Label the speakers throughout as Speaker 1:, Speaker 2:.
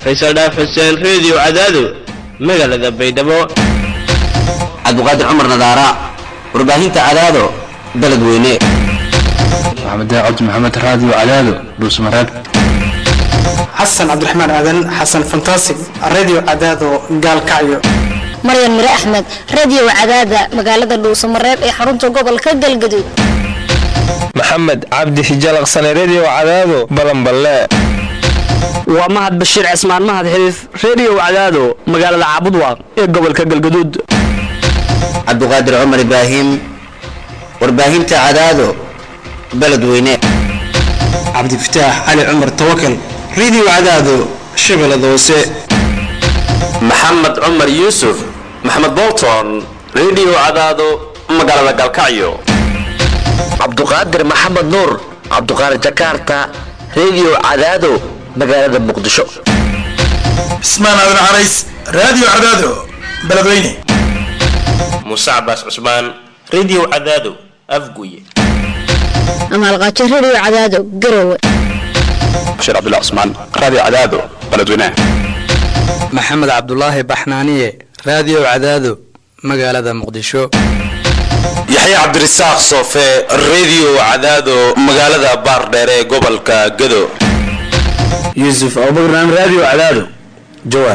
Speaker 1: faysal dhaaf xuseen reediyo cadaado magaalada baydhabo
Speaker 2: cabdiqaadir cumar nadaara warbaahinta cadaado beled weyne
Speaker 3: maxamed cabdi maxamed raadiyo cadaado dhuusmareeb
Speaker 4: xasan cabdiraxmaan aadan xasan fantasig radio cadaado gaalkacyo
Speaker 5: maryan mire axmed radio cadaada magaalada dhuusamareeb ee xarunta gobolka galgaduud
Speaker 6: maxamed cabdi hijalaqsane redio cadaado balanballe
Speaker 7: waa mahad bashiir cismaan mahad xiriif redio cadaado magaalada caabudwaaq ee gobolka galgaduud
Speaker 2: cabdiqaadir cumar ibraahim warbaahinta cadaado beled weyne
Speaker 4: cabdifataax cali cumar tawakal radio cadaado shabeellada hoose
Speaker 8: maxamed cumar yuusuf maxamed bolton redio cadaado magaalada galkacyo
Speaker 9: cabduqaadir maxamed nuur cabduqaadir jakarta redio cadaado magaalada muqdisho
Speaker 10: cismaan aadan carays radio cadaado beledweyne
Speaker 1: muuse cabaas cusmaan redio cadaado afguye
Speaker 5: amaalqaajo radio cadaado garowe
Speaker 3: bashiir cabdullah cusmaan raadiyo cadaado beledweyne
Speaker 11: maxamed cabdulaahi baxnaaniye raadiyo cadaado magaalada muqdisho
Speaker 8: yaxya cabdirasaaq soofe redio cadaado magaalada baardheere ee gobolka gado
Speaker 2: yuusuf abubakran radio cadaado jawaar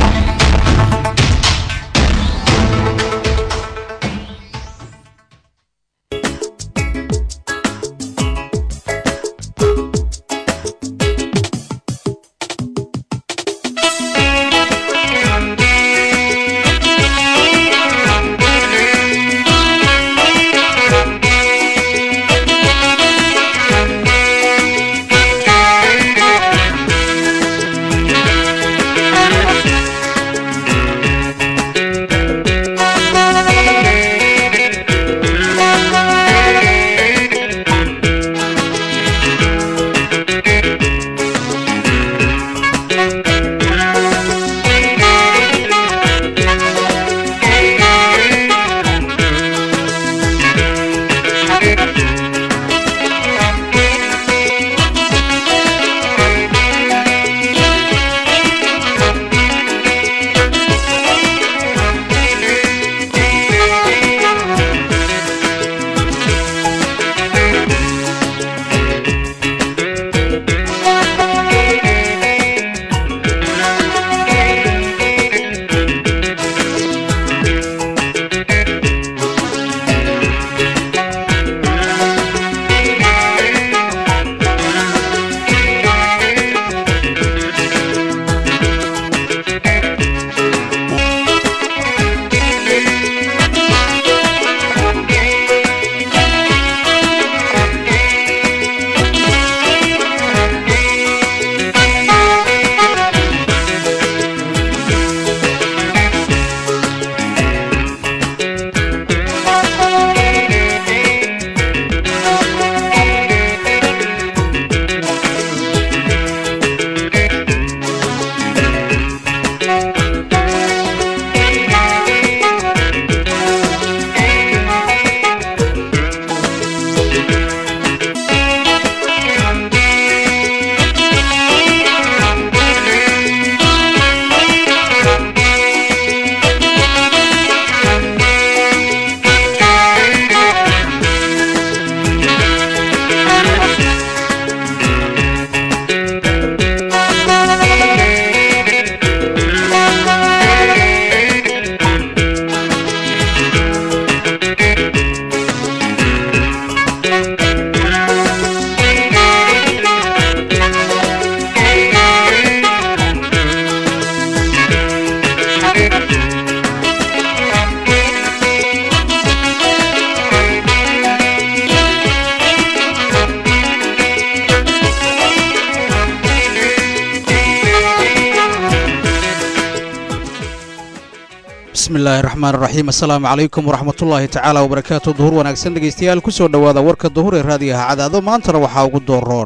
Speaker 12: bismillahi raxmaan raxiim assalaamu calaykum waraxmatullaahi tacaala wabarakaatu duhur wanaagsan dhegaystayaal ku soo dhowaada warka duhur ee raadiyaha cadaado maantana waxaa ugu dooroon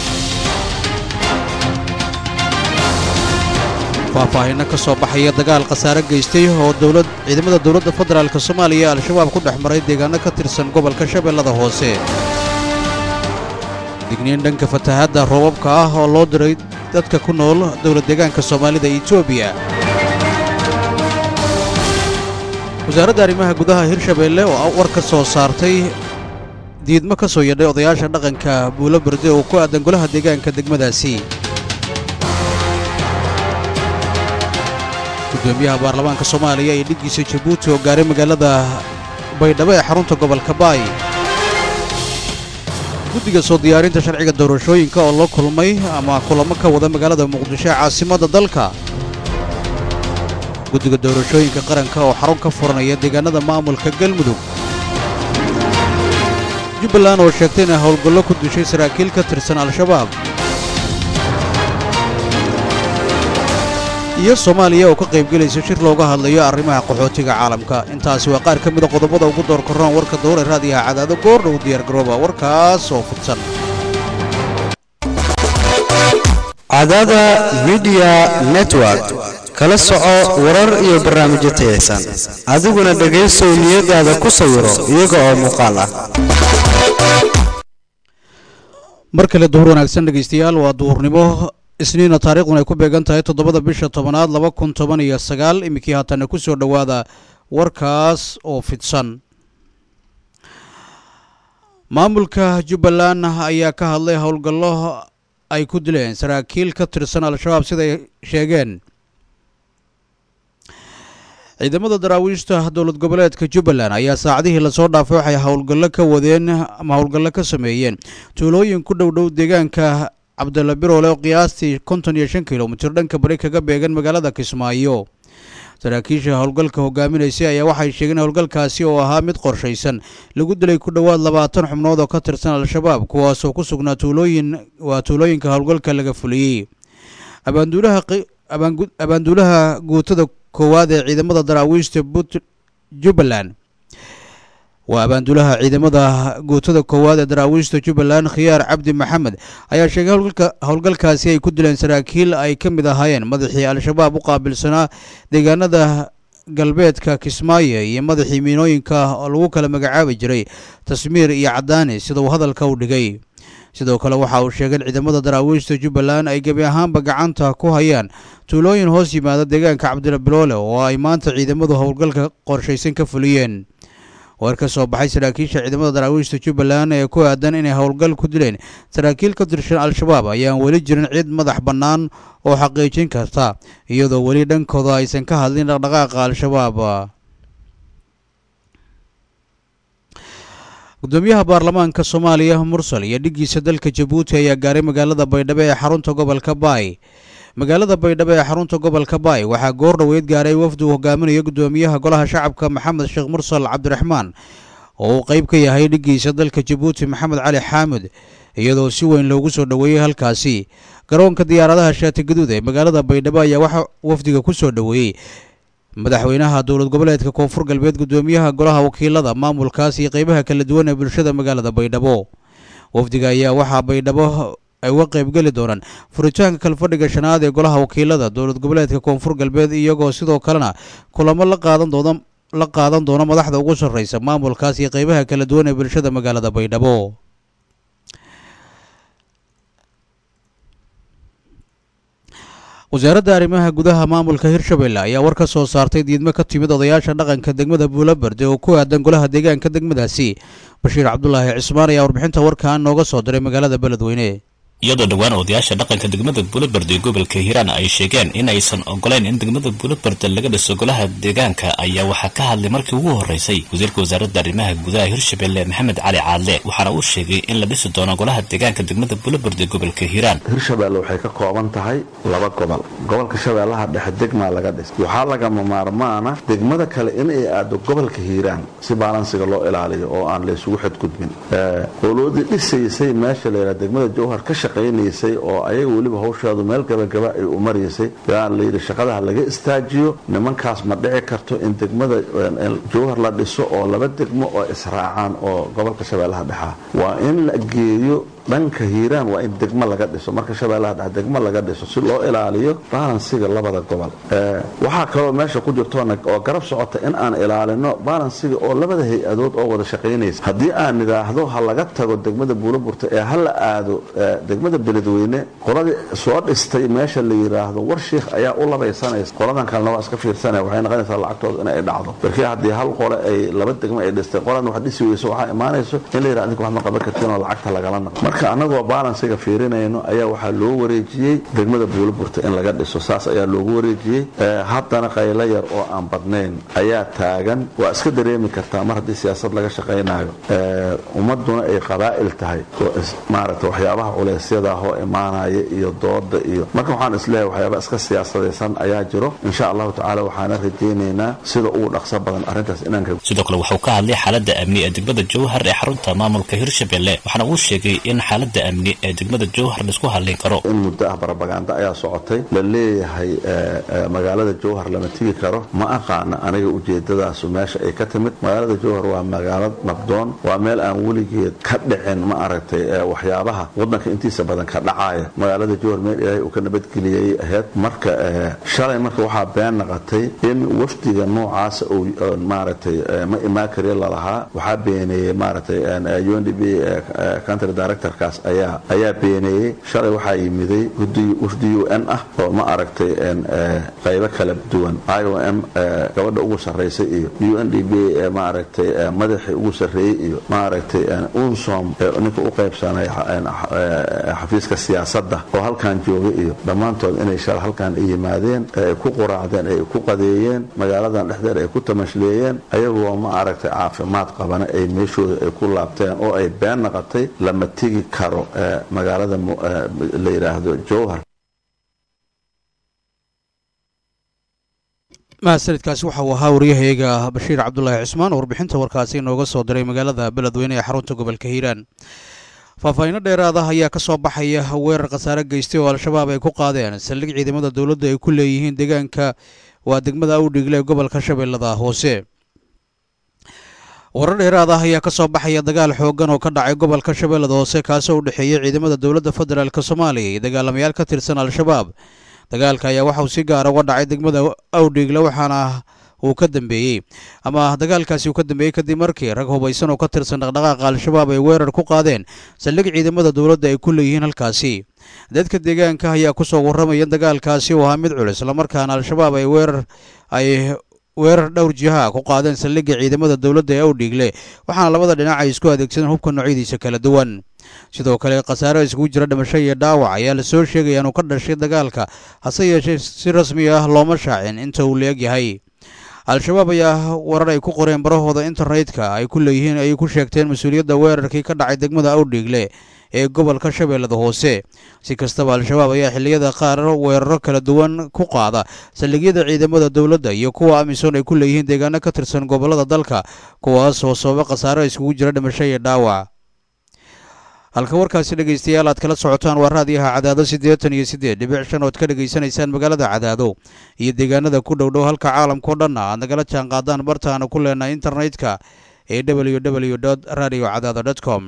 Speaker 12: faahfaahinno ka soo baxaya dagaal khasaare geystay oo dowlad ciidamada dowladda federaalk soomaaliya al-shabaab ku dhex maray deegaano ka tirsan gobolka shabeellada hoose digniin dhanka fatahaadda roobabka ah oo loo diray dadka ku nool dowlad deegaanka soomaalida etoobiya wasaaradda arrimaha gudaha hirshabeelle oo war ka soo saartay diidmo ka soo yadhay odayaasha dhaqanka buulo berde oo ku aadan golaha deegaanka degmadaasi gudoomiyaha baarlamaanka soomaaliya iyo dhiggiisa jabuuti oo gaaray magaalada baydhabo ee xarunta gobolka baay guddiga soo diyaarinta sharciga doorashooyinka oo la kulmay ama kulamo ka wada magaalada muqdisho ee caasimadda dalka guddiga doorashooyinka qaranka oo xarun ka furanaya deegaanada maamulka galmudug jubbaland oo sheegtay inay howlgallo ku dishay saraakiil ka tirsan al-shabaab iyo soomaaliya oo ka qaybgelaysa shir looga hadlayo arrimaha qaxootiga caalamka intaasi waa qaar ka mida qodobada ugu door korroon warka dowra raadiyaha cadaado goordhow diyaargarooba warkaas oo fidsan
Speaker 13: cadaada midiya network kala soco warar iyo barnaamijyo tayaysan adiguna dhegaysow niyadaada ku sawiro iyaga oo muuqaal ah
Speaker 12: mar kale duhur wanaagsan dhegaystayaal waa duhurnimo isniina taariikhduna ay ku beegan tahay toddobada bisha tobanaad laba kun toban iyo sagaal iminkii haatanna ku soo dhowaada warkaas oo fidsan maamulka jubbaland ayaa ka hadlay howlgallo ay ku dileen saraakiil ka tirsan al-shabaab siday sheegeen ciidamada daraawiishta dowlad goboleedka jubbaland ayaa saacadihii lasoo dhaafay waxay howlgallo ka wadeen ama howlgallo ka sameeyeen tuulooyin ku dhow dhow deegaanka cabdalla biroole oo qiyaastii konton iyo shan kilomitir dhanka bari kaga beegan magaalada kismaayo saraakiisha howlgalka hogaaminaysay ayaa waxay sheegeen howlgalkaasi oo ahaa mid qorshaysan lagu dilay ku dhowaad labaatan xubnood oo ka tirsan al-shabaab kuwaasoo ku sugnaa tuulooyin waa tuulooyinka howlgalka laga fuliyey abaanduulaha abaanduulaha guutada koowaad ee ciidamada daraawiishta jubbaland waa abaanduulaha ciidamada guutada koowaad ee daraawiishta jubbaland khiyaar cabdi maxamed ayaa sheegay howlgalkaasi ay ku dileen saraakiil ay ka mid ahaayeen madaxii al-shabaab u qaabilsanaa deegaanada galbeedka kismaayo iyo madaxii miinooyinka oo lagu kala magacaabi jiray tasmiir iyo cadaani sida uu hadalka u dhigay sidoo kale waxa uu sheegay in ciidamada daraawiishta jubbaland ay gebi ahaanba gacanta ku hayaan tuulooyin hoos yimaada deegaanka cabdila biloole oo ay maanta ciidamadu howlgalka qorshaysan ka fuliyeen war ka soo baxay saraakiisha ciidamada daraawiishta jubbaland ee ku aadan inay howlgal ku dileen saraakiil ka tirsan al-shabaab ayaan weli jirin cid madax bannaan oo xaqiijin karta iyadoo weli dhankooda aysan ka hadlin dhaqdhaqaaqa al-shabaab gudoomiyaha baarlamaanka soomaaliya mursal iyo dhiggiisa dalka jabuuti ayaa gaaray magaalada baydhabo ee xarunta gobolka baay magaalada baydhabo ee xarunta gobolka baay waxaa goor dhoweyd gaaray wafdi uu hogaaminayo gudoomiyaha golaha shacabka maxamed sheekh mursal cabdiraxmaan oo uu qayb ka yahay dhiggiisa dalka jabuuti maxamed cali xaamud iyadoo si weyn loogu soo dhoweeyey halkaasi garoonka diyaaradaha shaati gaduud ee magaalada baydhabo ayaa waxaa wafdiga ku soo dhoweeyey madaxweynaha dowlad goboleedka koonfur galbeed gudoomiyaha golaha wakiilada maamulkaas iyo qeybaha kala duwan ee bulshada magaalada baydhabo wafdiga ayaa waxaa baydhabo ay uga qaybgeli doonaan furitaanka kalfadhiga shanaad ee golaha wakiilada dowlad goboleedka koonfur galbeed iyagoo sidoo kalena kulamo la qaadan doona la qaadan doono madaxda ugu sarreysa maamulkaas iyo qeybaha kala duwan ee bulshada magaalada baydhabo wasaaradda arrimaha gudaha maamulka hirshabelle ayaa war ka soo saartay diidmo ka timid odayaasha dhaqanka degmada buulaberde oo ku aadan golaha deegaanka degmadaasi bashiir cabdulaahi cismaan ayaa warbixinta warkan nooga soo diray magaalada beledweyne
Speaker 14: iyadoo dhowaan odayaasha dhaqanka degmada buulaberde ee gobolka hiiraan ay sheegeen in aysan ogoleyn in degmada buulaberde laga dhiso golaha deegaanka ayaa waxaa ka hadlay markii ugu horeysay wasiirka wasaaradda arrimaha gudaha hirshabelle maxamed cali caadle waxaana uu sheegay in la dhisi doono golaha deegaanka degmada buulaberde ee gobolka hiiraan
Speaker 15: hirshabelle waxay ka kooban tahay laba gobol gobolka shabeellaha dhexe degmaa laga dhis waxaa lagama maarmaana degmada kale inay aado gobolka hiiraan si baalansiga loo ilaaliyo oo aan laysugu xadgudbin qoloodii dhisaysay meesha layidhaha degmada jowhar ka shaqaynaysay oo ayaga weliba hawsheedu meel gabagaba ay u maraysay yaa layidhi shaqadaha laga istaajiyo nimankaas ma dhici karto in degmada jowhar la dhiso oo laba degmo oo israacaan oo gobolka shabeellaha dhexaa waa in la geeyo dhanka hiiraan waa in degmo laga dhiso marka shabeellaha dhexe degmo laga dhiso si loo ilaaliyo balansiga labada gobol waxaa kaloo meesha ku jirtoona oo garab socota in aan ilaalino balansiga oo labada hay-adood oo wada shaqaynaysa haddii aan nidhaahdo ha laga tago degmada buulaburta ee ha la aado degmada beledweyne qoladii soo dhistay meesha la yidhaahdo war shiikh ayaa u labaysanaysa qoladan kalena waa iska fiirsanaya waxay noqonaysaa lacagtooda inay dhacdo markii haddii hal qole ay laba degmo ay dhistay qolan wax dhisi weyso waxaa imaanayso in la yidhahdo adinka wax ma qaban kartiin oo lacagta lagala naqo marka annagoo balansiga fiirinayno ayaa waxaa loo wareejiyey degmada buulaburta in laga dhiso saas ayaa loogu wareejiyey haddana qaylo yar oo aan badnayn ayaa taagan waa iska dareemi kartaa mar haddii siyaasad laga shaqaynayo ummaduna ay qabaa'il tahay oo maaragta waxyaabaha culeysyadaahoo imaanaya iyo dooda iyo marka waxaan isleeyahay waxyaaba iska siyaasadaysan ayaa jiro insha allahu tacaala waxaana rajaynaynaa sida ugu dhaqso badan arrintaas inaan ka
Speaker 14: sidoo kale wuxuu ka hadlay xaaladda amni ee degmada jowhar ee xarunta maamulka hirshabelle waxaana uu sheegay in xaaladda amni ee degmada jowhar laisku hadlayn karo
Speaker 15: in muddo ah barabaganda ayaa socotay la leeyahay magaalada jowhar lama tigi karo ma aqaana aniga ujeedadaasu meesha ay ka timid magaalada jowhar waa magaalad nabdoon waa meel aan weligeed ka dhicin ma aragtay waxyaabaha wadanka intiisa badan ka dhacaya magaalada jowhar meel ilaahay uu ka nabadgeliyay ahayd marka shalay marka waxaa been naqatay in wafdiga noocaasa uu maaragtay ma imaan kari lalahaa waxaa beeneeyey maaragtay undb country directorkaas ayaa ayaa beeneeyey shalay waxaa yimiday wafdi u n ah oo ma aragtay qaybo kala duwan i o m gabadha ugu sarraysay iyo u n d b maaragtay madaxii ugu sarreeyey iyo maaragtay unsom ninka u qaybsanay xafiiska siyaasadda oo halkan joogay iyo dhammaantood inay shalay halkan ay yimaadeen ay ku quraacdeen ay ku qadeeyeen magaaladan dhexdeed ay ku tamashleeyeen ayagoo ma aragtay caafimaad qabana ay meeshooda ay ku laabteen oo ay been naqatay lama tegi karo magaalada la yidhaahdo jowhar
Speaker 12: mahadsanidkaasi waxa uu ahaa waryahayaga bashiir cabdulaahi cismaan warbixinta warkaasi inooga soo diray magaalada beledweyne ee xarunta gobolka hiiraan faahfaahiino dheeraada ayaa ka soo baxaya weerar khasaare geystay oo al-shabaab ay ku qaadeen saldhig ciidamada dowladda ay ku leeyihiin deegaanka waa degmada awdhigle ee gobolka shabeellada hoose warar dheeraad ah ayaa ka soo baxaya dagaal xooggan oo ka dhacay gobolka shabeellada hoose kaasoo u dhexeeyey ciidamada dowladda federaalk soomaaliya iyo dagaalamayaal ka tirsan al-shabaab dagaalka ayaa waxa uu si gaara uga dhacay degmada awdhigle waxaana uu ka dambeeyey ama dagaalkaasi uu ka dambeeyey kadib markii rag hubaysan oo ka tirsan dhaqdhaqaaqa al-shabaab ay weerar ku qaadeen saldhig ciidamada dowladda ay ku leeyihiin halkaasi dadka deegaanka ayaa kusoo warramaya in dagaalkaasi uu ahaa mid culus islamarkaana al-shabaab ay weerar ay weerar dhowr jiha ku qaadeen saldhigga ciidamada dowladda ee awdhiigle waxaana labada dhinac ay isku adeegsadeen hubka noocyadiisa kala duwan sidoo kale khasaare iskugu jira dhimasho iyo dhaawac ayaa lasoo sheegaya inuu ka dhashay dagaalka hase yeeshee si rasmi ah looma shaacin inta uu la-eg yahay al-shabaab ayaa warar ay ku qoreen barahooda internetka ay ku leeyihiin ay ku sheegteen mas-uuliyadda weerarkii ka dhacay degmada awdhiigle ee gobolka shabeellada hoose si kastaba al-shabaab ayaa xilliyada qaar weeraro kala duwan ku qaada saldhigyada ciidamada dowladda iyo kuwa amisom ay ku leeyihiin deegaano ka tirsan gobollada dalka kuwaas oo sababa khasaaro iskugu jira dhimasho iyo dhaawac halka warkaasi dhegaystayaal aad kala socotaan waa raadiyaha cadaado siddeetan iyo siddeed dhibic shan ood ka dhegaysanaysaan magaalada cadaado iyo deegaanada ku dhow dhow halka caalamkao dhanna aad nagala jaan qaadaan bartaana ku leenahay internetka ee w w dot radio cadaado dot com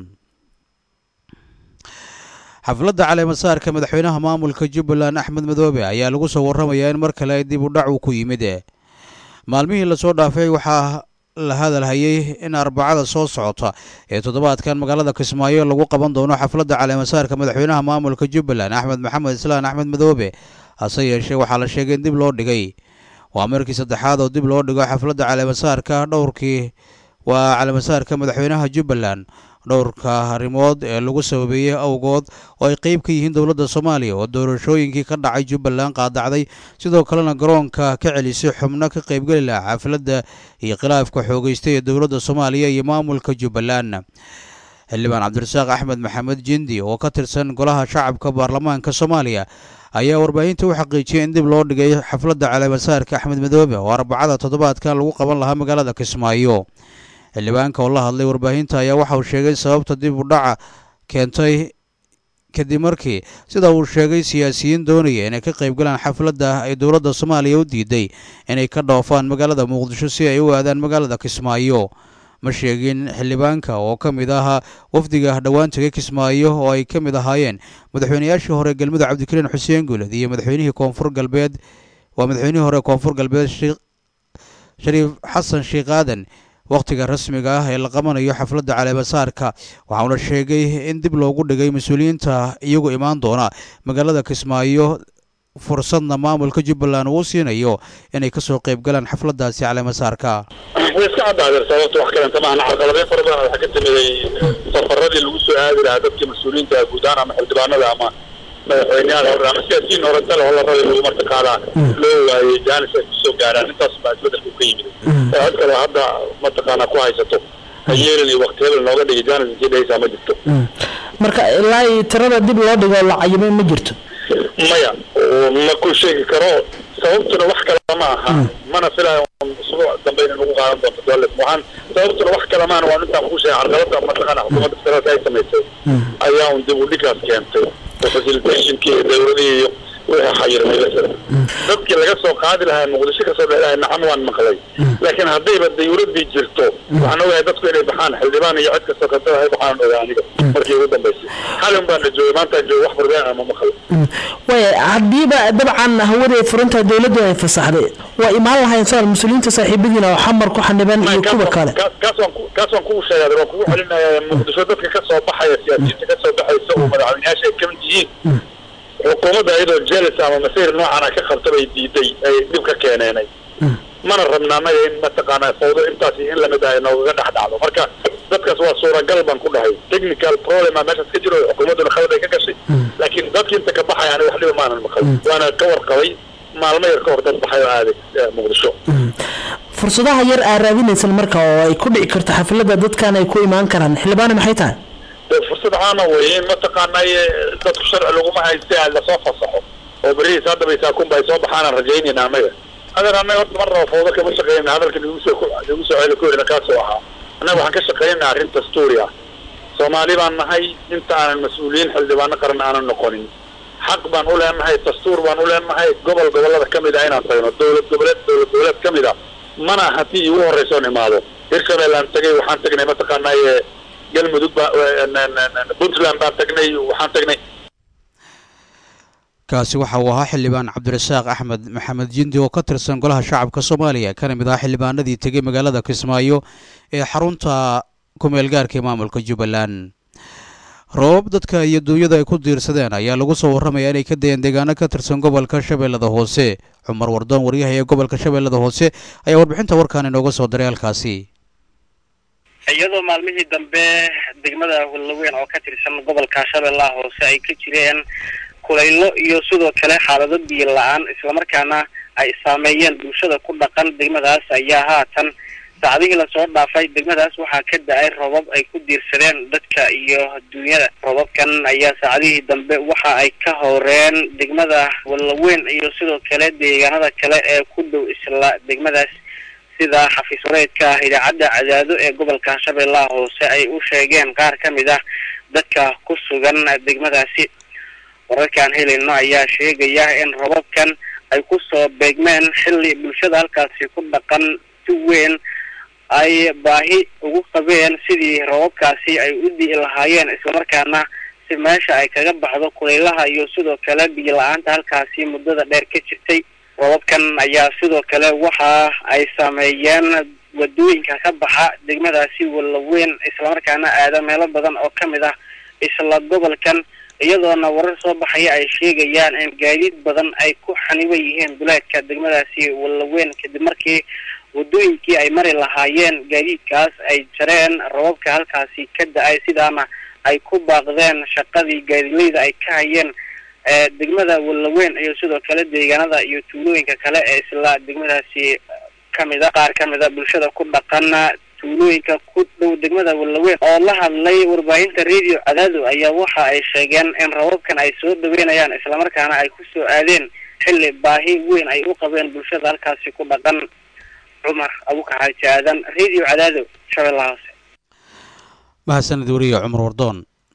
Speaker 12: xafladda caleemasaarka madaxweynaha maamulka jubbaland axmed madoobe ayaa lagu soo warramayaa in mar kale ay dib u dhac uu ku yimid maalmihii lasoo dhaafay waxaa la hadalhayay in arbacada soo socota ee toddobaadkan magaalada kismaayo lagu qaban doono xafladda caleemasaarka madaxweynaha maamulka jubbaland axmed maxamed islaan axmed madoobe hase yeeshee waxaa la sheegay in dib loo dhigay waa markii saddexaad oo dib loo dhigo xafladda caleemasaarka dhowrkii waa caleemasaarka madaxweynaha jubbaland dhowrka arrimood ee lagu sababeeyey awgood oo ay qeyb ka yihiin dowladda soomaaliya oo doorashooyinkii ka dhacay jubbaland qaadacday sidoo kalena garoonka ka celisay xubno ka qaybgeli laha xafladda iyo khilaafka xoogeystay ee dowladda soomaaliya iyo maamulka jubbaland xildhibaan cabdirasaaq axmed maxamed jindi oo ka tirsan golaha shacabka baarlamaanka soomaaliya ayaa warbaahinta u xaqiijiyay in dib loo dhigay xafladda caleemasaarka axmed madoobe oo arbacada toddobaadkan lagu qaban lahaa magaalada kismaayo xildhibaanka oo la hadlay warbaahinta ayaa waxa uu sheegay sababta dib u dhaca keentay kadib markii sida uu sheegay siyaasiyiin doonaya inay ka qaybgalaan xafladda ay dowladda soomaaliya u diiday inay ka dhoofaan magaalada muqdisho si ay u aadaan magaalada kismaayo ma sheegin xildhibaanka oo ka mid ahaa wafdiga dhowaan tegay kismaayo oo ay ka mid ahaayeen madaxweynayaashii hore galmudug cabdikariin xuseen guuled iyo madaxweynihii koonfur galbeed waa madaxweynihii hore koonfur galbeed shariif xasan sheekh aadan wakhtiga rasmiga ah ee la qabanayo xafladda caleemasaarka waxauna sheegay in dib loogu dhigay mas-uuliyiinta iyagu imaan doona magaalada kismaayo fursadna maamulka jubbaland uu siinayo inay kasoo qayb galaan xafladdaasi caleemasaarka
Speaker 16: way iska caddaadeen sababta wax kalenta maahan carqaladeyn fara badan waxaa ka timiday safaradii lagu soo aadi lahaa dadka mas-uuliyiinta guud ahaan ama xildhibaanada ama madaxweyneyaal hore ama siyaasiyiin hore tale oo la rabay lagu martaqaadaa loo waayey jaanis ay kusoo gaaraan intaas baa isbedelku ka yimid cod kale hadda mataqaanaa ku haysato hayeelin iyo wakti hebel nooga dhigay jaanis intii dhehaysaa ma jirto
Speaker 17: marka ilaa iyo tirada dib loo dhigo la cayimay ma jirto
Speaker 16: maya ma ku sheegi karo sababtuna wax kale ma aha mana filayo usbuuc dambe inay nagu qaadan doonto dowlad waxaan sababtuna wax kale maana waa intaan ku sheegay carqalada mataqaana xukuumadda federaalka ay samaysay ayaa un dib u dhigaas keentay oo facilitationkii iyo dowladihii iyo wixii xayirmay lasada dadkii laga soo qaadi lahaa muqdisho kasoo dhexlahay nacam waan maqlay laakiin haddayba dawladdii jirto waxaan ogahay dadku inay baxaan xildhibaan iyo cid kastoo kasta ay baxaan ogaa aniga markii ugu dambaysay xalin baana joogay maantaan joogay wax furdeen ama maqlay
Speaker 17: waaya haddiiba dabcan hawadii furinta dowladdu ay fasaxday waa imaan lahayn saan mas-uuliyiinta saaxiibadiina oo xamar ku xaniban iyo kuwa kale
Speaker 16: kaas waan ku kaas waan kugu sheegay waan kugu celinaya muqdisho dadka ka soo baxaya siyaasiyiinta ka soo baxaysa oo madaxweynayaasha ay kamid yihiin xukuumadda iyadoo jelis ama masiir noocan ah ka qabta bay diiday ay dhib ka keeneenay mana rabna annaga in mataqaanaa fawdo intaasi in lamid ah noogaga dhex dhacdo marka dadkaas waa suuragal baan ku dhahay technical problem a meeshaas ka jiro xukuumadduna khalad ay ka gashay laakiin dadki inta ka baxaya aniga wax dhiba maanan maqal waana ka warqabay maalmo yar ka hor dad baxay oo aaday muqdisho
Speaker 17: fursadaha yar aa raadinaysan marka oo ay ku dhici karto xafladda dadkan ay ku imaan karaan xildhibaana maxay tahay
Speaker 16: fursad caana weeye in mataqaanay dadku sharci laguma hayste lasoo fasaxo oo berihiis hadda bay saakunba ay soo baxaanaan rajaynayna annaga adeer annaga horta mar raba fawdo kama shaqeynayna hadalka nagu soo nagu soo celi ku helina kaasoo ahaa annaga waxaan ka shaqeynayna arrin dastuuri ah soomaali baan nahay inta aanan mas-uuliyiin xildhibaano qaran aanan noqonin xaq baan u leenahay dastuur baan u leenahay gobol gobollada ka mid ah inaan tagno dowlad goboleed dowlad goboleed ka mid ah mana haddii iigu horreysa oon imaado hirshabelle aan tagay waxaan tagnay mataqaanaaye galmudug baa puntland baan tagnay waxaan tagnay
Speaker 12: kaasi waxa uu ahaa xildhibaan cabdirasaaq axmed maxamed jindi oo ka tirsan golaha shacabka soomaaliya kana mid ah xildhibaanadii tegey magaalada kismaayo ee xarunta kumeel gaarka ee maamulka jubbaland roobab dadka iyo duunyada ay ku diirsadeen ayaa lagu soo warramaya inay ka dayeen deegaano ka tirsan gobolka shabeellada hoose cumar wardoon waryaha ee gobolka shabeellada hoose ayaa warbixinta warkaan inooga soo diray halkaasi
Speaker 18: iyadoo maalmihii dambe degmada wallaweyn oo ka tirsan gobolka shabeellaha hoose ay ka jireen kulaylo iyo sidoo kale xaalado biyo la-aan islamarkaana ay saameeyeen bulshada ku dhaqan degmadaas ayaa haatan saacadihii lasoo dhaafay degmadaas waxaa ka da-ay robab ay ku diirsadeen dadka iyo adduunyada robabkan ayaa saacadihii dambe waxa ay ka horeen degmada wallaweyn iyo sidoo kale deegaanada kale ee ku dhow isla degmadaas sida xafiis wareedka ah idaacadda cadaado ee gobolka shabeellaha hoose ay u sheegeen qaar ka mid ah dadka ku sugan degmadaasi wararkaan helayno ayaa sheegaya in robabkan ay kusoo beegmeen xilli bulshada halkaasi ku dhaqan si weyn ay baahi ugu qabeen sidii robabkaasi ay u di'i lahaayeen islamarkaana si meesha ay kaga baxdo kulaylaha iyo sidoo kale biyo la-aanta halkaasi muddada dheer ka jirtay robabkan ayaa sidoo kale waxa ay saameeyeen wadooyinka ka baxa degmadaasi wallaweyn islamarkaana aada meelo badan oo ka mid ah isla gobolkan iyadoona warar soo baxaya ay sheegayaan in gaadiid badan ay ku xaniban yihiin duleedka degmadaasi wallaweyn kadib markii wadooyinkii ay mari lahaayeen gaadiidkaas ay jareen robabka halkaasi ka da-ay sidaana ay ku baaqdeen shaqadii gaadiidleyda ay ka hayeen degmada wallaweyn iyo sidoo kale deegaanada iyo tuulooyinka kale ee isla degmadaasi kamid a qaar kamid a bulshada ku dhaqan tuulooyinka ku dhow degmada wallaweyn oo la hadlay warbaahinta radio cadaado ayaa waxa ay sheegeen in rababkan ay soo dhaweynayaan islamarkaana ay ku soo aadeen xilli baahi weyn ay u qabeen bulshada halkaasi ku dhaqan cumar abuka xaaji aadan radio cadaado shabeellaha hoose
Speaker 12: mahadsanid wariye cumar wardoon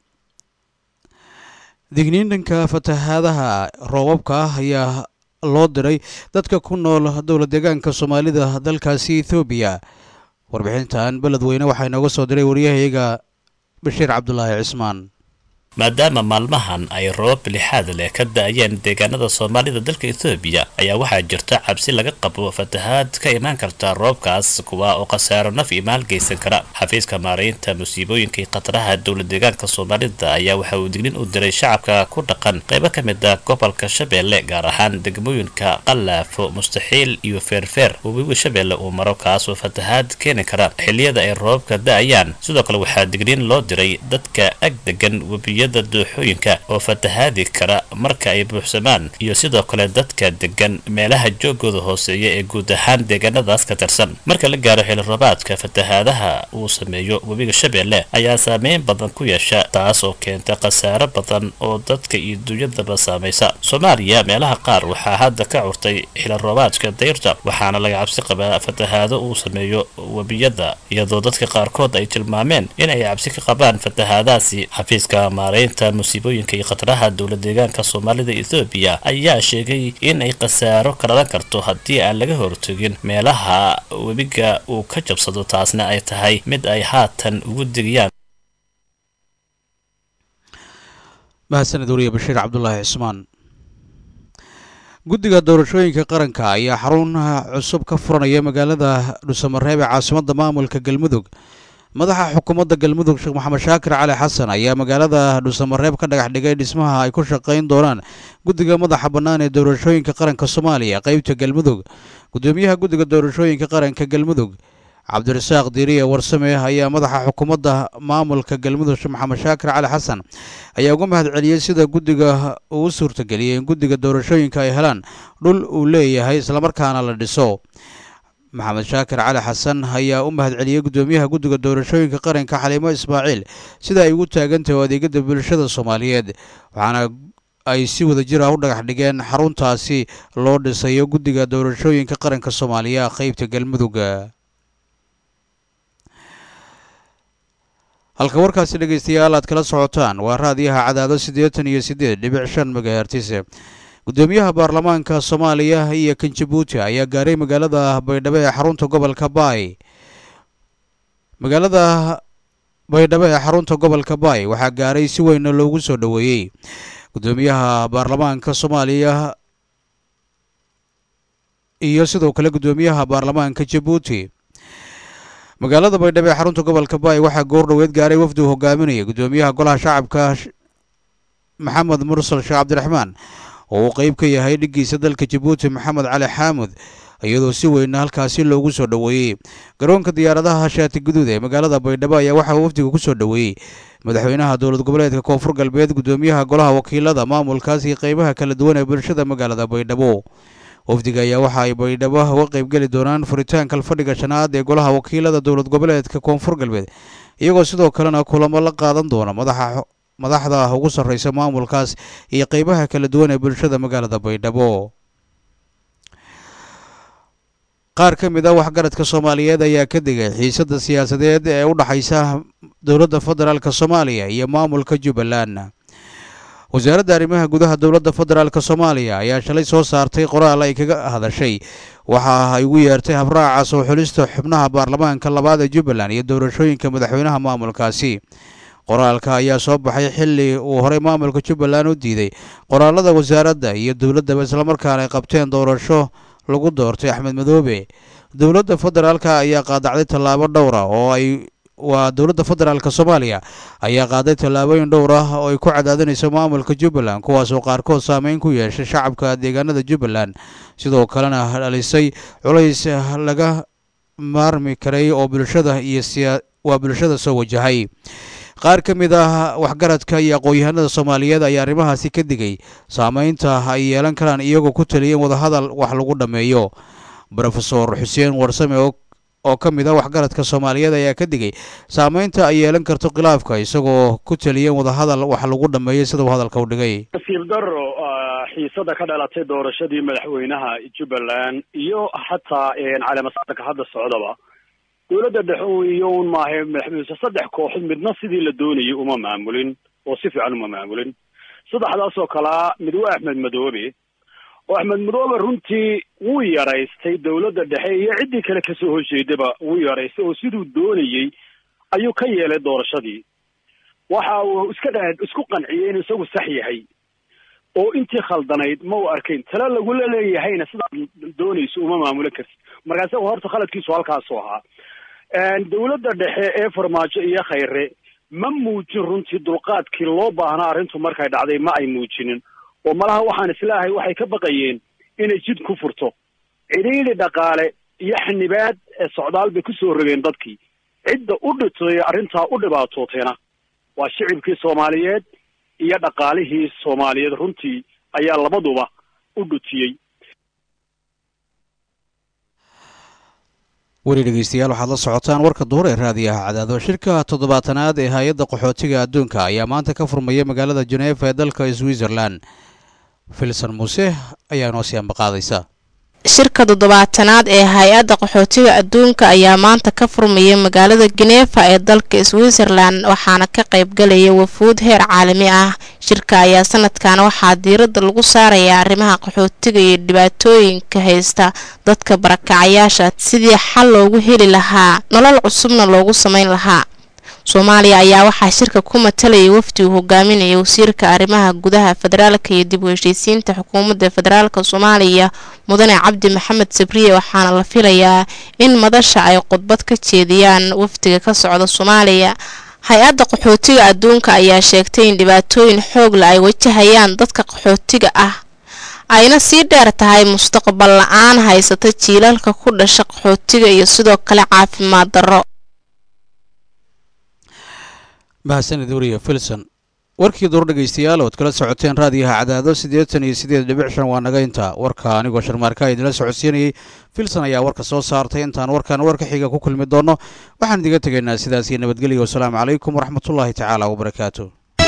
Speaker 12: digniin dhanka fatahaadaha roobabka ah ayaa loo diray dadka ku nool dowla deegaanka soomaalida dalkaasi ethoobiya warbixintan beledweyne waxaa inooga soo diray waryahayaga bashiir cabdulaahi cismaan
Speaker 14: maadaama maalmahan ay roobab lixaad leh ka da-ayeen deegaanada soomaalida dalka etoobiya ayaa waxaa jirta cabsi laga qabo fatahaad ka imaan karta roobkaas kuwa oo khasaaro naf iyo maal geysan kara xafiiska maaraynta musiibooyinka iyo khataraha dowla deegaanka soomaalida ayaa waxa uu dignin u diray shacabka ku dhaqan qaybo ka mid ah gobolka shabeelle gaar ahaan degmooyinka qalaafo mustaxiil iyo feerfeer oo webiga shabeelle uu maro kaasoo fatahaad keeni kara xilliyada ay roobabka da-ayaan sidoo kale waxaa digniin loo diray dadka ag degan webiya dooxooyinka oo fatahaadi kara marka ay buuxsamaan iyo sidoo kale dadka degan meelaha joogooda hooseeya ee guud ahaan deegaanadaas ka tirsan marka la gaaro xili roobaadka fatahaadaha uu sameeyo webiga shabeelle ayaa saameyn badan ku yeesha taas oo keenta khasaaro badan oo dadka iyo dunyadaba saamaysa soomaaliya meelaha qaar waxaa hadda ka curtay xili roobaadka dayrta waxaana laga cabsi qabaa fatahaado uu sameeyo webiyada iyadoo dadka qaarkood ay tilmaameen in ay cabsi ka qabaan fatahaadaasi xafiiska maaraynta musiibooyinka iyo khataraha dowla deegaanka soomaalida ethoobiya ayaa sheegay in ay khasaaro ka dhalan karto haddii aan laga hortogin meelaha webiga uu ka jabsado taasna ay tahay mid ay haatan ugu digiyaan
Speaker 12: mahadsaned wariye bashiir cabdulaahi cismaan guddiga doorashooyinka qaranka ayaa xarun cusub ka furanaya magaalada dhusamareeb ee caasimadda maamulka galmudug madaxa xukuumadda galmudug sheekh maxamed shaakir cali xasan ayaa magaalada dhusamareeb ka dhagax dhigay dhismaha ay ku shaqayn doonaan guddiga madaxa bannaan ee doorashooyinka qaranka soomaaliya qeybta galmudug guddoomiyaha guddiga doorashooyinka qaranka galmudug cabdirasaaq diiriye warsame ayaa madaxa xukuumadda maamulka galmudug sheekh maxamed shaakir cali xasan ayaa uga mahad celiyey sida guddiga uu u suurtageliyey in guddiga doorashooyinka ay helaan dhul uu leeyahay islamarkaana la dhiso maxamed shaakir cali xasan ayaa u mahad celiyey guddoomiyaha guddiga doorashooyinka qaranka xaliimo ismaaciil sida ay ugu taagantahay oo adeegyada bulshada soomaaliyeed waxaana ay si wada jir ah u dhagax dhigeen xaruntaasi loo dhisayo guddiga doorashooyinka qaranka soomaaliya qeybta galmudug halka warkaasi dhegeystayaal aad kala socotaan waa raadiyaha cadaado siddeetan iyo siddeed dhibic shan megahertis guddoomiyaha baarlamaanka soomaaliya iyo kan jabuuti ayaa gaaray magaalada baydhabo ee xarunta gobolka baay magaalada baydhabo ee xarunta gobolka baay waxaa gaaray si weynna loogu soo dhoweeyey guddoomiyaha baarlamaanka soomaaliya iyo sidoo kale guddoomiyaha baarlamaanka jabuuti magaalada baydhabo ee xarunta gobolka baay waxaa goor dhoweed gaaray wafdi uu hogaaminaya guddoomiyaha golaha shacabka maxamed mursal sheekh cabdiraxmaan oo uu qeyb ka yahay dhiggiisa dalka jabuuti maxamed cali xaamud iyadoo si weyna halkaasi loogu soo dhoweeyey garoonka diyaaradaha shaati guduud ee magaalada baydhabo ayaa waxaa wafdiga ku soo dhoweeyey madaxweynaha dowlad goboleedka koonfur galbeed guddoomiyaha golaha wakiilada maamulkaas iyo qeybaha kala duwan ee bulshada magaalada baydhabo wafdiga ayaa waxa ay baydhabo uga qeybgeli doonaan furitaanka fadhiga shanaad ee golaha wakiilada dowlad goboleedka koonfur galbeed iyagoo sidoo kalena kulamo la qaadan doona madaxa madaxda ugu sarreysa maamulkaas iyo qeybaha kala duwan ee bulshada magaalada baydhabo qaar ka mid a waxgaradka soomaaliyeed ayaa ka digay xiisadda siyaasadeed ee u dhexaysa dowladda federaalk soomaaliya iyo maamulka jubbaland wasaaradda arrimaha gudaha dowladda federaalk soomaaliya ayaa shalay soo saartay qoraal ay kaga hadashay waxa ay ugu yeertay habraaca soo xulista xubnaha baarlamaanka labaad ee jubbaland iyo doorashooyinka madaxweynaha maamulkaasi qoraalka ayaa soo baxay xilli uu horey maamulka jubbaland u diiday qoraalada wasaaradda iyo dowladdaba islamarkaana ay qabteen doorasho lagu doortay axmed madoobe dowladda federaalka ayaa qaadacday tallaabo dhowra oo ay waa dowladda federaalk soomaaliya ayaa qaaday tallaabooyin dhowr ah oo ay ku cadaadinayso maamulka jubbaland kuwaasoo qaarkood saameyn ku yeeshay shacabka deegaanada jubbaland sidoo kalena dhalisay culays laga maarmi karay oo bulshada iyo siya waa bulshada soo wajahay qaar ka mid ah waxgaradka iyo aqoon-yahanada soomaaliyeed ayaa arrimahaasi ka digay saameynta ay yeelan karaan iyagoo ku taliyeen wadahadal wax lagu dhammeeyo rofesor xuseen warsame oo oo ka mid ah waxgaradka soomaaliyeed ayaa ka digay saameynta ay yeelan karto khilaafka isagoo ku taliyeen wadahadal wax lagu dhammeeyo sida uu hadalka u dhigay
Speaker 19: nasiib daro xiisada ka dhalatay doorashadii madaxweynaha jubbaland iyo xataa caleemasaarka hadda socdaba dowladda dhexe iyo un maahe madaxweyne saddex kooxood midna sidii la doonayay uma maamulin oo si fiican uma maamulin saddexdaas oo kalea mid waa axmed madoobe oo axmed madoobe runtii wuu yaraystay dowladda dhexe iyo ciddii kale kasoo horjeedaba wuu yaraystay oo siduu doonayey ayuu ka yeelay doorashadii waxa uu iska dha isku qanciyey inuu isagu sax yahay oo intii khaldanayd ma u arkayn tale lagula leeyahayna sidaad doonayso uma maamulo kartid marka isaga horta khaladkiisu halkaasu ahaa dowladda dhexe ee farmaajo iyo khayre ma muujin runtii dulqaadkii loo baahnaa arrintu markay dhacday ma ay muujinin oo malaha waxaan islaahay waxay ka baqayeen inay jid ku furto cidhiidhi dhaqaale iyo xanibaad ee socdaal bay kusoo rogeen dadkii cidda u dhitay arrintaa u dhibaatootayna waa shicibkii soomaaliyeed iyo dhaqaalihii soomaaliyeed runtii ayaa labaduba u dhutiyey
Speaker 12: weli dhegeystayaal waxaad la socotaan warka duhur ee raadiyaha cadaado shirka toddobaatanaad ee hay-adda qaxootiga adduunka ayaa maanta ka furmaya magaalada jeneefa ee dalka switzerland filson muuse ayaa noo sii ambaqaadaysa
Speaker 20: shirka toddobaatanaad ee hay-adda qaxootiga adduunka ayaa maanta ka furmaya magaalada geneefa ee dalka switzerland waxaana ka qaybgalaya wafuud heer caalami ah shirka ayaa sanadkan waxaa diiradda lagu saarayaa arrimaha qaxootiga iyo dhibaatooyinka haysta dadka barakacayaasha sidii xal loogu heli lahaa nolol cusubna loogu sameyn lahaa soomaaliya ayaa waxaa shirka ku matalayay wafdi uu hogaaminaya wasiirka arrimaha gudaha federaalka iyo dib u heshiisiinta xukuumadda federaalka soomaaliya mudane cabdi maxamed sabriye waxaana la filayaa in madasha ay khudbad ka jeediyaan wafdiga ka socda soomaaliya hay-adda qaxootiga adduunka ayaa sheegtay in dhibaatooyin xoogla ay wajahayaan dadka qaxootiga ah ayna sii dheer tahay mustaqbal la-aan haysata jiilalka ku dhasha qaxootiga iyo sidoo kale caafimaad darro
Speaker 12: mahadsanid wariye filson warkii duur dhegaystayaal ood kala socoteen raadiyaha cadaado siddeetan iyo siddeed dhibic shan waa naga inta warka anigoo sharmaarka idinla socodsiinayay filson ayaa warka soo saartay intaan warkan warka xiga ku kulmi doonno waxaan idiga tegaynaa sidaas iyo nabadgelya wasalaamu calaykum waraxmatullaahi tacaala wabarakaatu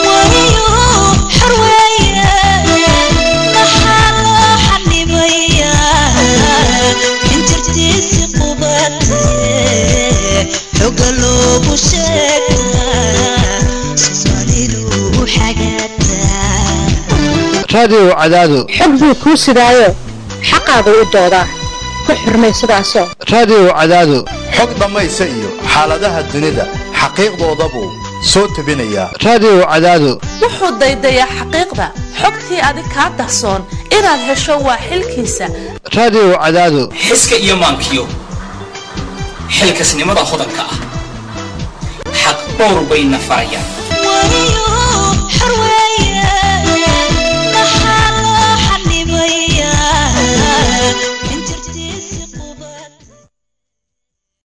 Speaker 13: raadiyow cadaado
Speaker 21: xog buu kuu sidaayo xaqaagu u doodaa ku xurmay sidaasoo
Speaker 13: raadiyow cadaado
Speaker 22: xog dhammaysa iyo xaaladaha dunida xaqiiqdoodabuu soo tebinayaa
Speaker 13: raadiyow cadaado
Speaker 23: wuxuu daydayaa xaqiiqda xogtii adig kaa dahsoon inaad hesho waa xilkiisa
Speaker 13: raadiyow cadaado
Speaker 24: xiska iyo maankiyo xilkasnimada hodanka ah xaq dhowr bayna farayaan